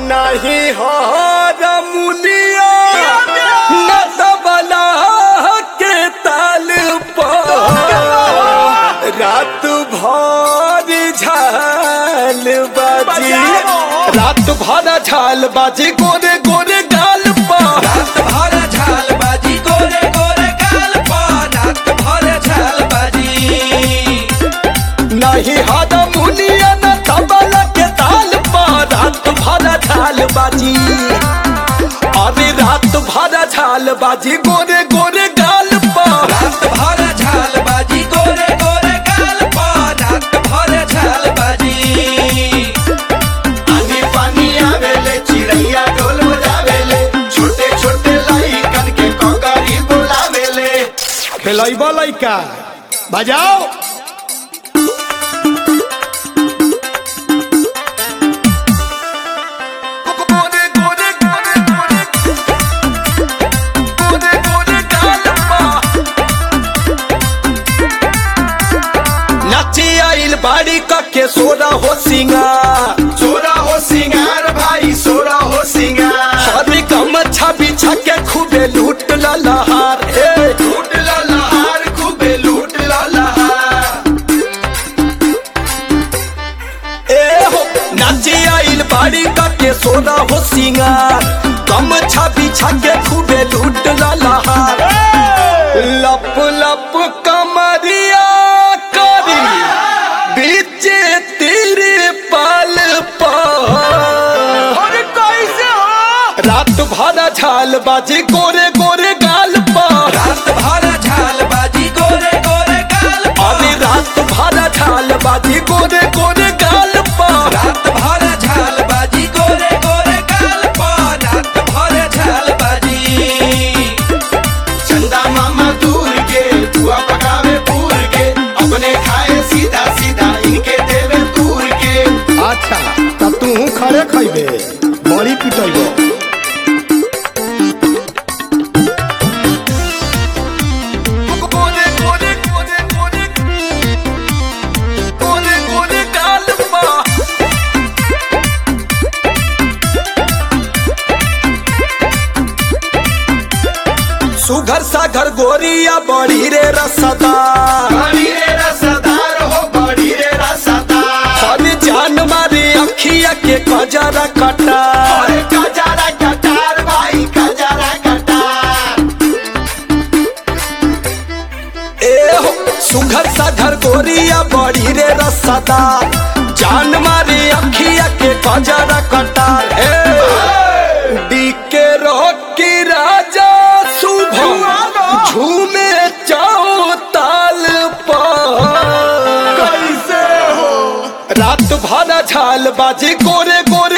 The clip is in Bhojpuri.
नहीं हार मुनिया न तबला के ताल पर रात भर झाल बाजी रात भर झाल बाजी गोरे गोरे गाल पर रात भर झाल बाजी गोरे गोरे गाल पर रात भर झाल बाजी नहीं हार मुनिया न तबला के ताल पर रात भर झाल बाजी अरे रात भर झाल बाजी गोरे गोरे गाल पर रात भर झाल बाजी गोरे गोरे गाल पर रात भर झाल बाजी पानी पानी आवेले चिड़ैया ढोल बजावेले छोटे छोटे लइकन के कोकरी बोलावेले खेलैब लैका बजाओ गोरे गोरे गोरे गोरे गोरे गोरे गाल पर नची आइल बाड़ी के सोरा हो सिंगार सोरा हो सिंगार भाई सोरा हो सिंगार हरी गमछा बिछा के खूबे लूट ललहार ए लूट ला लहार खूबे लूट ला लहार ए हो नाची आइल बाड़ी के सोना हो सिंगार गमछा बिछा के खूबे लूट ललहार लप लप कमरिया करी बीचे तेरे पाल पर कैसे हो रात भर झाल बाजी गोरे गोरे गाल पर रात भर झाल बाजी गोरे गोरे गाल पर अभी रात भर झाल बाजी गोरे गोरे गाल पर रात भर झाल बाजी गोरे गोरे गाल पर रात भर झाल बाजी चंदा मामा दूर के बुआ पकावे पूर के अपने खाए सीधा सीधा इनके देवे दूर के अच्छा तब तू खड़े खैबे बड़ी पिटेबो सुघर सागर गोरिया बड़ी रे रसदा बड़ी रे रसदार हो बड़ी रे रसदार हरी जान मारी अखिया के कजरा कटा अरे कजारा कटार भाई कजारा कटार ए हो सुघर सागर गोरिया बड़ी रे रसदा जान मारी अखिया के कजरा कटार ए डीके रोकी राजा शुभ झूमे जाओ ताल पर कैसे हो रात भर झाल बाजी गोरे गोरे